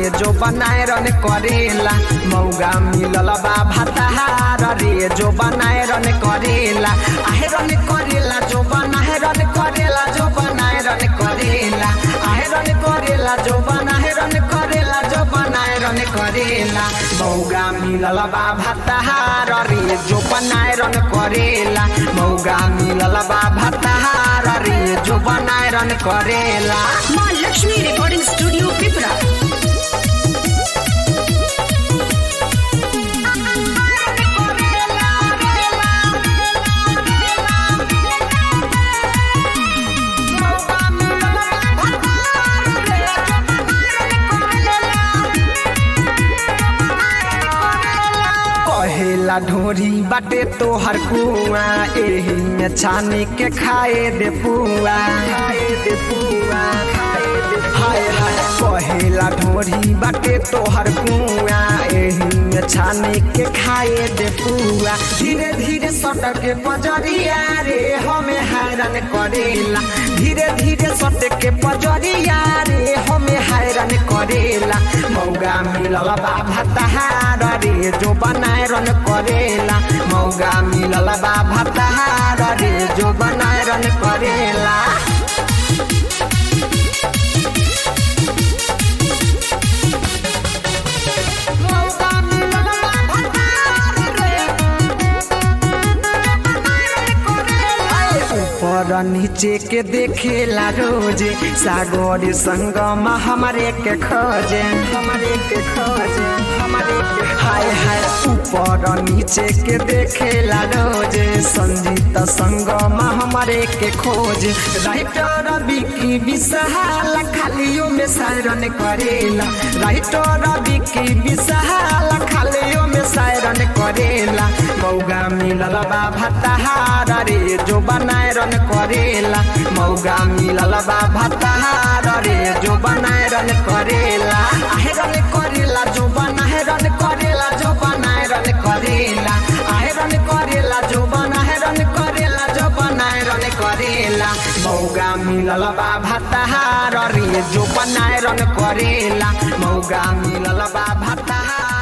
रे जो बनाए रन करेला मौगा मिलल बा भताहार रे जो बनाए रन करेला आहे रन करेला जो बनाए रन करेला जो बनाए रन करेला आहे रन करेला जो बनाए रन करेला जो बनाए रन करेला मौगा मिलल बा भताहार रे जो बनाए रन करेला मौगा मिलल बा भताहार रे जो बनाए रन करेला माँ लक्ष्मी रिकॉर्डिंग स्टूडियो पिपरा कहेला ढोरी बाटे तोहर कुआ एही में छानी के खाए दे पुआ खाए दे पुआ खाए दे हाय हाय कहेला ढोरी बाटे तोहर कुआ एही में छानी के खाए दे पुआ धीरे धीरे सटक के पजरिया रे हमें हैरान करेला धीरे धीरे सटक के पजरिया रे हमें हैरान करेला मौगा मिलल बा भताहार रे जो बनाए रन करेला मौगा मिलल बा भताहार रे जो बनाए रन करेला मौगा मिलल बा भताहार रे ऊपर नीचे के देखेला रोजे सागर संगम हमारे के खोजे हमारे के खोजे हमारे के हाय हाय ऊपर नीचे के देखेला रोजे संजीत संगम हमारे के खोजे राइटर बिकी विशाल खालियों में सायरन करेला राइटर बिकी विशाल खालियों में सायरन करेला मौगा मिलल बा भताहार रे जो बनाए रन करेला मौगा मिलल बा भताहार रे जो बनाए रन करेला आहे रन करेला जो बनाए रन करेला जो बनाए रन करेला आहे रन करेला जो बनाए रन करेला जो बनाए रन करेला मौगा मिलल बा भताहार रे जो बनाए रन करेला मौगा मिलल बा भताहार